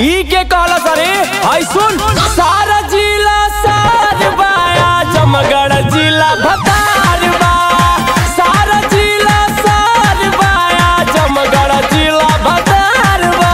ई के कहला सरे आई सुन सारा जिला सार बाया जमगढ़ जिला भतार बा सारा जिला सार बाया जमगढ़ जिला भतार बा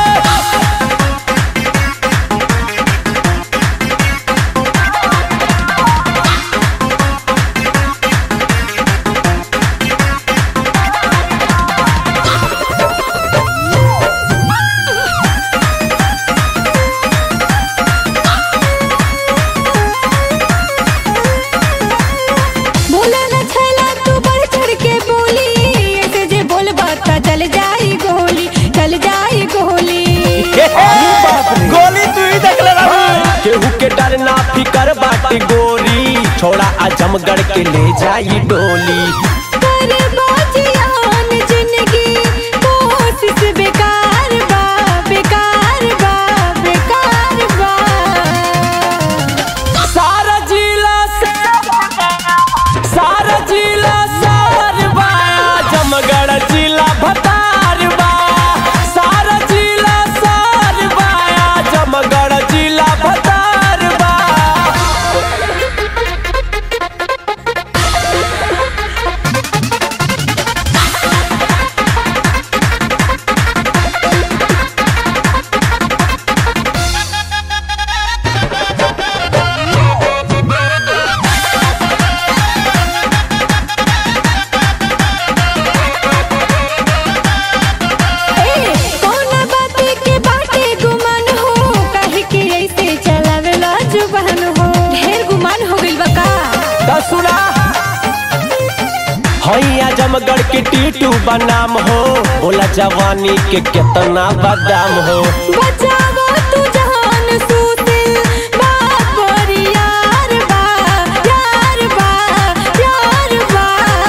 बोला न छैला तू बढ़ चढ़ के बोली ऐसे जे बोल बाता चल जाई गोली चल जाई गोली गोली तू ही देख ले केहू के डर ना फिकर बाटे गोरी छोड़ा आजमगढ़ के ले जाई डोली कर बाजियान जिंदगी कोशिश बेकार बा बेकार बा बेकार बा सारा जिला सारा जिला सार बा जमगढ़ जिला भतार बा सारा जिला सार बा जमगढ़ जिला भतार बा ए कौन बात के बाटे गुमान हो काहे कि ऐसे चलावेला जुबान हो ढेर गुमान हो गइल बा का त सुना हैया जमगढ़ के टीटू बनाम हो बोला जवानी के कितना बदाम हो बचावा तू जहान सूतिल बाप और यार बा यार बा यार बा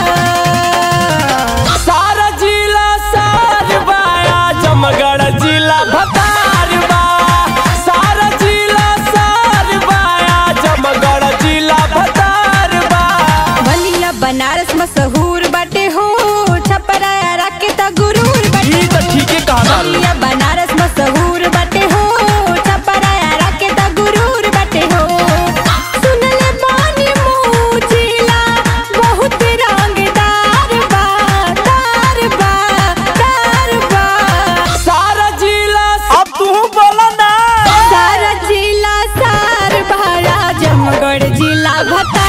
सारा जिला सार बाया जमगढ़ जिला भतार बा सारा जिला सार बाया जमगढ़ जिला भतार बा बलिया बनारस मशहूर बाटे हो छपराया के त गुरूर बाटे ई त ठीके कहा बलिया बनारस मशहूर बाटे हो छपराया के त गुरूर बाटे हो सुनले बानी मुजिला बहुत रंगदार बा तार बा तार बा सारा जिला अब तू बोला ना सारा जिला सार भाया जमगढ़ जिला भता